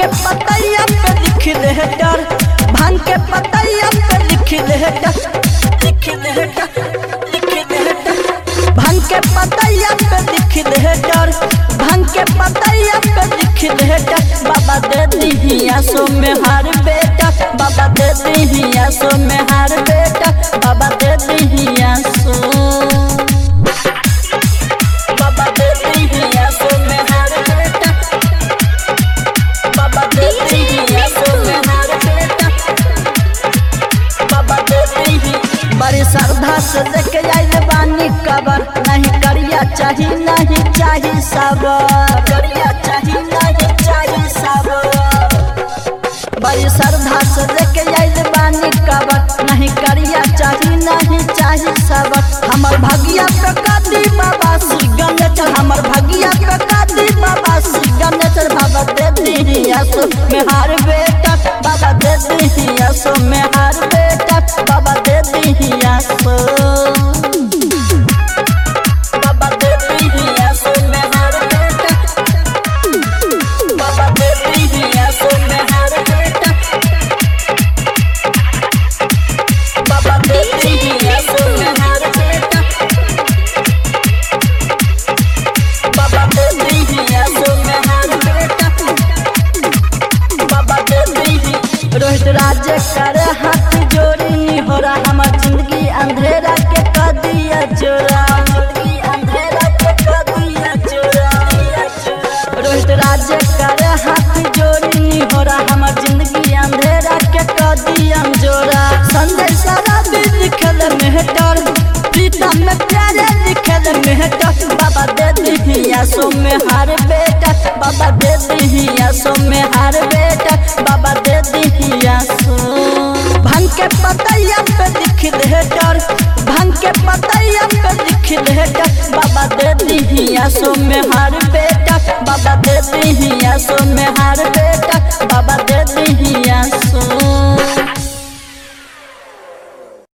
पतैया पे लिख ले डर भांग के पतैया पे लिख ले डर लिख ले डर लिख ले डर भांग के पतैया पे लिख ले डर भांग के पतैया पे लिख ले डर बाबा दे दिहिया सो में हार बेटा बाबा दे दिहिया सो में हार बेटा बाबा दे दिहिया सो बाबा दे दिहिया सो में हार बेटा बाबा दे दिहिया सो में हार बेटा बाबा दे दिही बड़ी श्रद्धा से लेके आइल बानी कबर नहीं करिया चाही नहीं चाही सबर करिया चाही नहीं चाही सबर बड़ी श्रद्धा से लेके आइल बानी कबर नहीं करिया चाही नहीं चाही सबर हमर भगिया पे कादी बाबा श्री गणेश हमर भगिया पे कादी बाबा श्री गणेश बाबा दे दिहिया सो में हार बेटा बाबा दे दिहिया सो में हार बेटा बाबा दे दिहिया सो बाबा दे दिहिया सो में हार बेटा बाबा दे दिहिया सो में हार बेटा बाबा दे दिहिया सो में हार बेटा बाबा दे दिहिया सो में हार बेटा बाबा दे दिही रोहित राज कर हाथ जोड़ी निहोरा हमर जिंदगी अंधेरा के कर दिया जोरा जिंदगी अंधेरा के कर दिया जोरा रोहित राज कर हाथ जोड़ी निहोरा हमर जिंदगी अंधेरा के कर दिया जोरा संजय सारा भी लिखल मेहटर प्रीतम में प्यारे लिखल मेहटर बाबा दे दिहिया सो में हार बेटा बाबा दे दिहिया सो में हार बेटा बाबा दे दिहिया सो भंग के पतैया पे लिख ले डर भंग के पतैया पे लिख ले डर बाबा दे दिहिया सो में हार बेटा बाबा दे दिहिया सो में हार बेटा बाबा दे